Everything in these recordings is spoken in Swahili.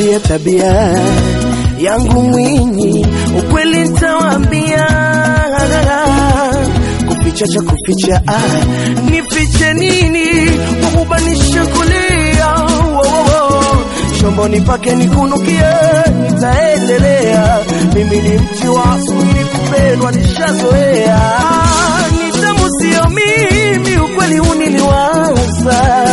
tabia tabia yangu mwinyi, ukweli nitawaambia. Kuficha cha kuficha, ah, nifiche nini? Kukubanisha kulia wo, wo, wo. Shomboni pake nikunukie, nitaendelea. Mimi ni mti wa asili, kupendwa nishazoea. Ah, Ni tamu sio mimi, ukweli uniliwaza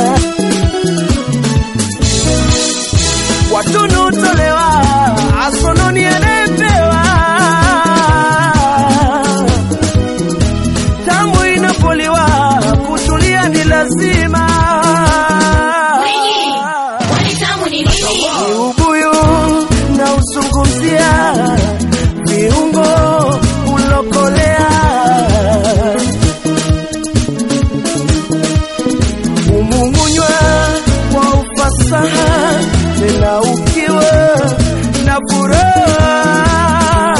watunu tolewa asononi anayepewa tamu inapoliwa kutulia ni lazima Kwani tamu ni nini? ni ubuyu na uzungumzia viungo ulokolea umung'unywa kwa ufasaha tena ukiwa na furaha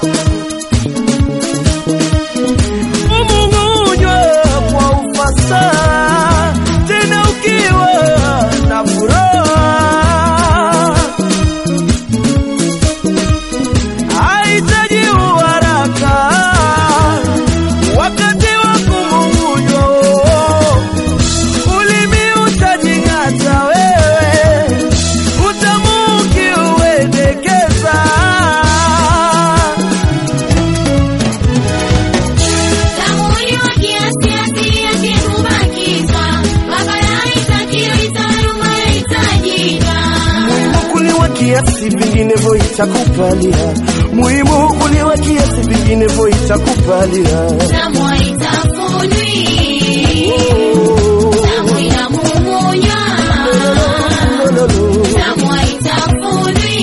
umung'unywa kwa ufasaha tena ukiwa na furaha haitaji uharaka wakati wa kumung'unywa ulimi utajing'ata wewe utamu ukiuendekeza Tamu uliwa kiasi asili yake hubakiza. Mabaya haitakiwi, taaluma yahitajika. muhimu kuliwa kiasi vinginevyo itakupalia muhimu kuliwa kiasi vinginevyo itakupalia Tamu haitafunwi. Tamu inamung'unywa. Tamu haitafunwi.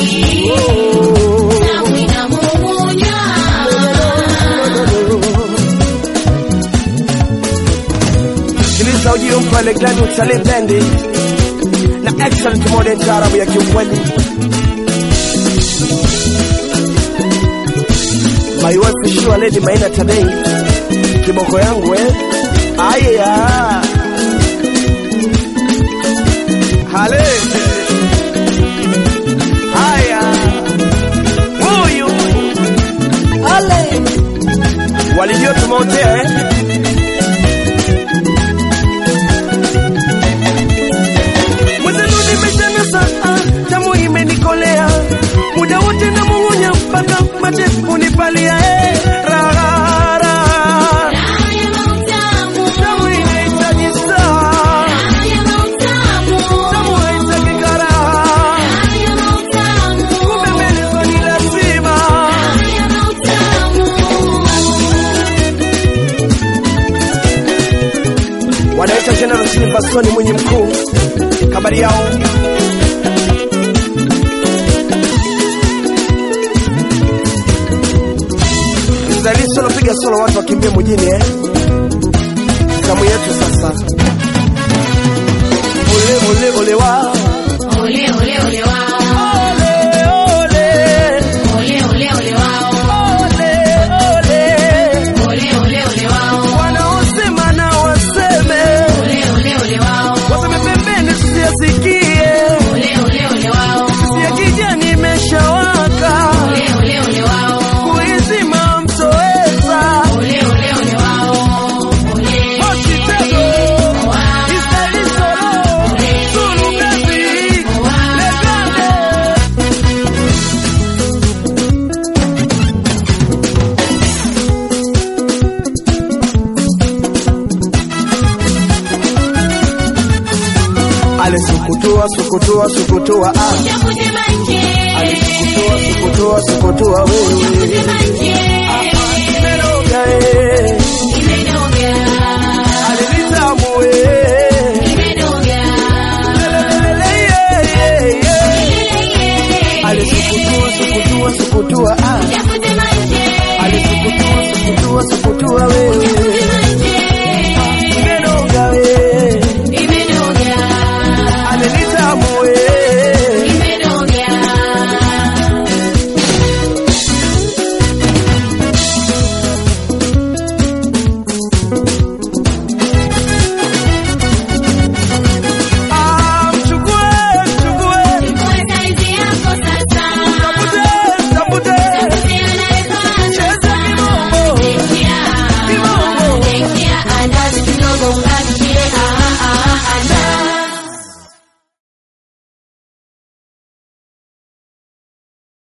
Tamu inamung'unywa. sikiliza ujio mpale gladi utalii bendi na excellent modern taarabu ya kiukweli my wife Shua Lady Maina Tadei kiboko yangu eh aya hale haya huyu hale walijua tumeotea eh mwenzenu nimeshanasa ah, tamu imenikolea muda wote na mung'unya mpaka mate unipalia eh, raha, raha. Raha ya mautamu. tamu inahitaji saa Raha ya mautamu. tamu haitaki karaha Raha ya mautamu. kubembelezwa ni lazima Raha ya mautamu. wanaita General Silverstone mwenye mkuu kabari yao Mzali solo piga solo watu wakimbie mjini eh zamu yetu sasa ole ole ole wa Ole, ole, ole wao. ole ole Ole, ole, ole wao. ole ole Ole, ole, ole wao. wanaosema na waseme Ole, ole, ole wao. waseme pembeni tusiyasikie Ole, ole, ole wao. ya kijani imeshawaka Ole, ole, ole wao. kuizima mtoweza Ole, ole, ole wao. Ole. Hospitalo, Israeli Solo, Zulu Baby, Legande. Ale sukutua sukutua sukutua ah Chakute manje. Ale sukutua sukutua sukutua wewe Chakute manje. Meroga eh Imenoga. Ale nitamu eh Imenoga. Lelelele yeah yeah yeah Ilele. Ale sukutua sukutua sukutua ah Chakute manje. Ale sukutua sukutua sukutua wewe